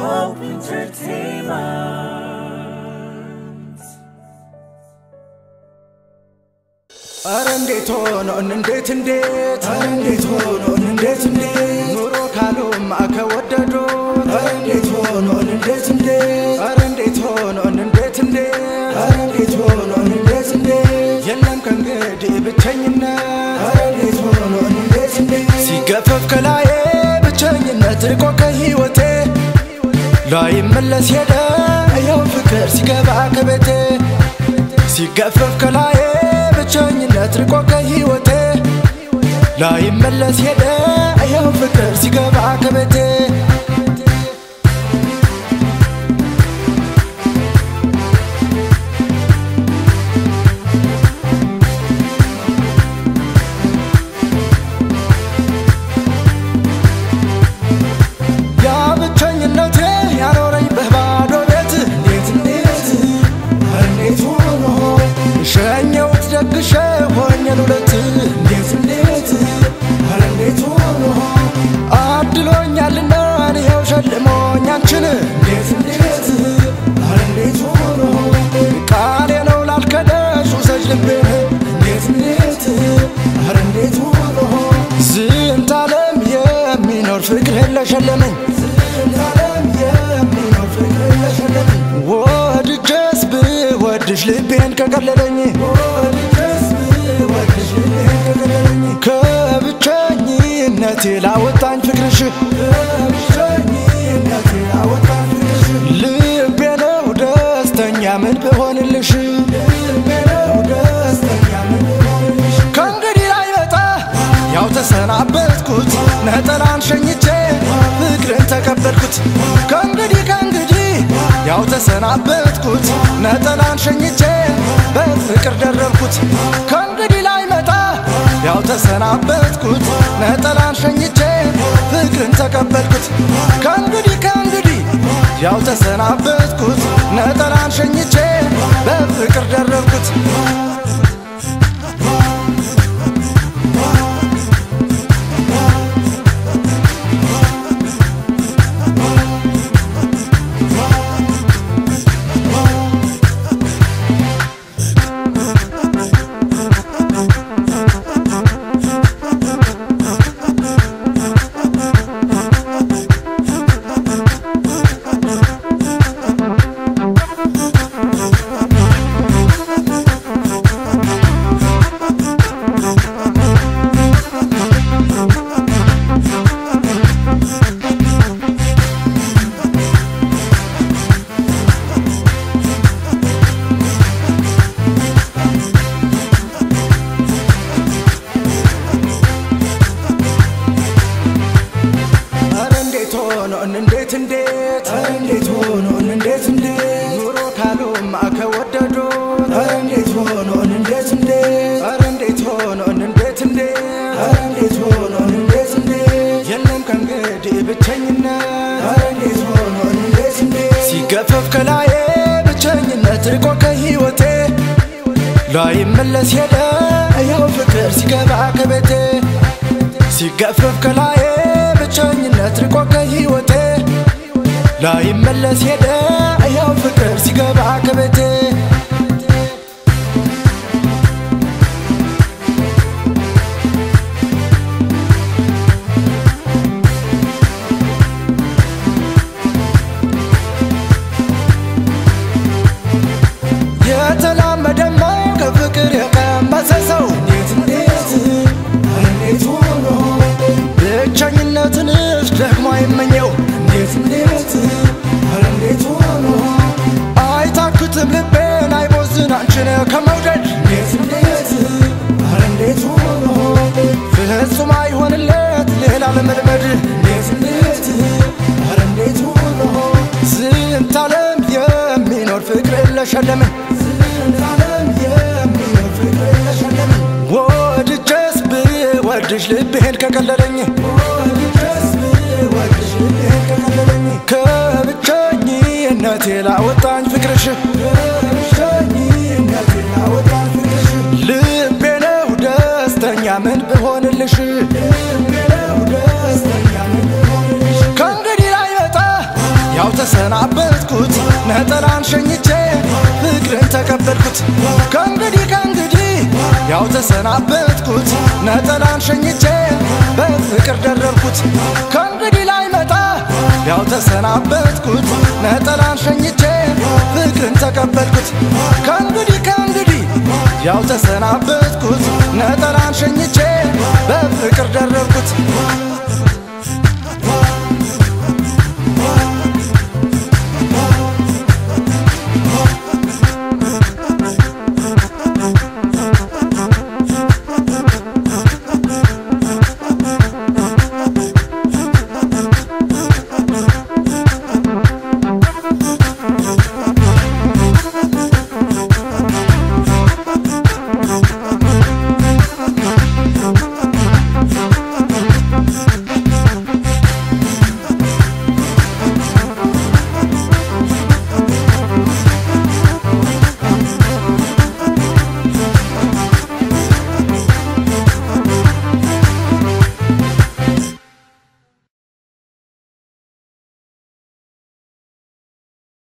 Hope Entertainment. አረ እንዴት ሆኖን እንዴት እንዴት አረ እንዴት ሆኖን እንዴት እንዴት ኑሮ ካሉማ ከወደዶት አረ እንዴት ሆኖን እንዴት እንዴት አረ እንዴት ሆኖን እንዴት እንዴት አረ እንዴት ሆኖን እንዴት እንዴት የለም ከእንግዲህ ብቸኝነት አረ እንዴት ሆኖን እንዴት እንዴት ሲገፈፍ ከላዬ ብቸኝነት ርቆ ከህይወቴ ላይመለስ ሄደ ያው ፍቅር ሲገባ ከቤቴ ሲገፈፍ ከላዬ ብቸኝነት ርቆ ከህይወቴ ላይመለስ ሄደ ያው ፍቅር ሲገባ ከቤቴ ያ ብቸኝነቴ ያኖረኝ በባዶ ቤት እንዴት እንዴት እንዴት ሆኖ ሸኘሁት ደግሼ ሆኜ ልውለት እንዴት እንዴት ኧረ እንዴት ሆኖ አድሎኛልና ይኸው ሸልሞኝ አንቺን እንዴት እንዴት ኧረ እንዴት ሆኖ ቃሌ ነው ላልከደሽ ውሰጅ ልቤን እንዴት እንዴት ኧረ እንዴት ሆኖ ዝንተ ዓለም የሚኖር ፍቅር ለሸለመኝ ዝንተ ዓለም የሚኖር ፍቅር ለሸለመኝ ወድጄስ ብወድሽ ልቤን ከቀለለኝ ወድጄስ ብወድሽ ልቤን ከቀለለኝ ከብቸኝነቴ ላወጣኝ ፍቅርሽ ከብቸኝነቴ ላወጣኝ ፍቅርሽ ልቤ ነው ደስተኛ ምን ብሆንልሽ ልቤ ነው ደስተኛ ምን ብሆንልሽ ከእንግዲህ ላይ መጣ ያው ተሰናበትኩት ነጠላን ሸኝቼ ፍቅርን ተቀበልኩት ከእንግዲህ ከእንግዲህ ያው ተሰናበትኩት ነጠላን ሸኝቼ በፍቅር ደረብኩት ከእንግዲህ ላይ መጣ ያው ተሰናበትኩት ነጠላን ሸኝቼ ፍቅርን ተቀበልኩት ከእንግዲህ ከእንግዲህ ያው ተሰናበትኩት ነጠላን ሸኝቼ በፍቅር ደረብኩት አረ እንዴት ሆኖን እንዴት እንዴት አረ እንዴት ሆኖን እንዴት እንዴት ኑሮ ካሉማ ከወደዶት አረ እንዴት ሆኖን እንዴት እንዴት አረ እንዴት ሆኖን እንዴት እንዴት አረ እንዴት ሆኖን እንዴት እንዴት የለም ከእንግዲህ ብቸኝነት አረ እንዴት ሆኖን እንዴት እንዴት ሲገፈፍ ከላዬ ብቸኝነት ርቆ ከህይወቴ ላይመለስ ሄደ ያው ፍቅር ሲገባ ከቤቴ ሲገፈፍ ከላዬ ብቸኝነት ርቆ ከህይወቴ ላይመለስ ሄደ ያው ፍቅር ሲገባ ከቤቴ የተላመደማ ከፍቅር የቀመሰ ሰው እንዴት እንዴት እንዴት ሆኖ ብቸኝነትንስ ደግሞ አይመኘው እንዴት እንዴት ኧረ እንዴት ሆኖ አይታክትም ልቤን አይቦዝን አንቺን ከመውደድ እንዴት እንዴት ኧረ እንዴት ሆኖ ፍጹም አይሆንለት ሌላ ለመልመድ እንዴት እንዴት ኧረ እንዴት ሆኖ ዝንተ ዓለም የሚኖር ፍቅር ለሸለመኝ ዝንተ ዓለም የሚኖር ፍቅር ለሸለመኝ ወድጄስ ብወድሽ ልቤን ከቀለለኝ ወድጄስ ብወድሽ ልቤን ከቀለለኝ ከብቸኝነቴ ላወጣኝ ፍቅርሽ ከብቸኝነቴ ላወጣኝ ፍቅርሽ ልቤ ነው ደስተኛ ምን ብሆንልሽ ልቤ ነው ደስተኛ ምን ብሆንልሽ ከእንግዲህ ላይ መጣ ያው ደረብኩት ከእንግዲህ ከእንግዲህ ያው ተሰናበትኩት ነጠላን ሸኝቼ በፍቅር ደረብኩት ከእንግዲህ ላይ መጣ ያው ተሰናበትኩት ነጠላን ሸኝቼ ፍቅርን ተቀበልኩት ከእንግዲህ ከእንግዲህ ያው ተሰናበትኩት ነጠላን ሸኝቼ በፍቅር ደረብኩት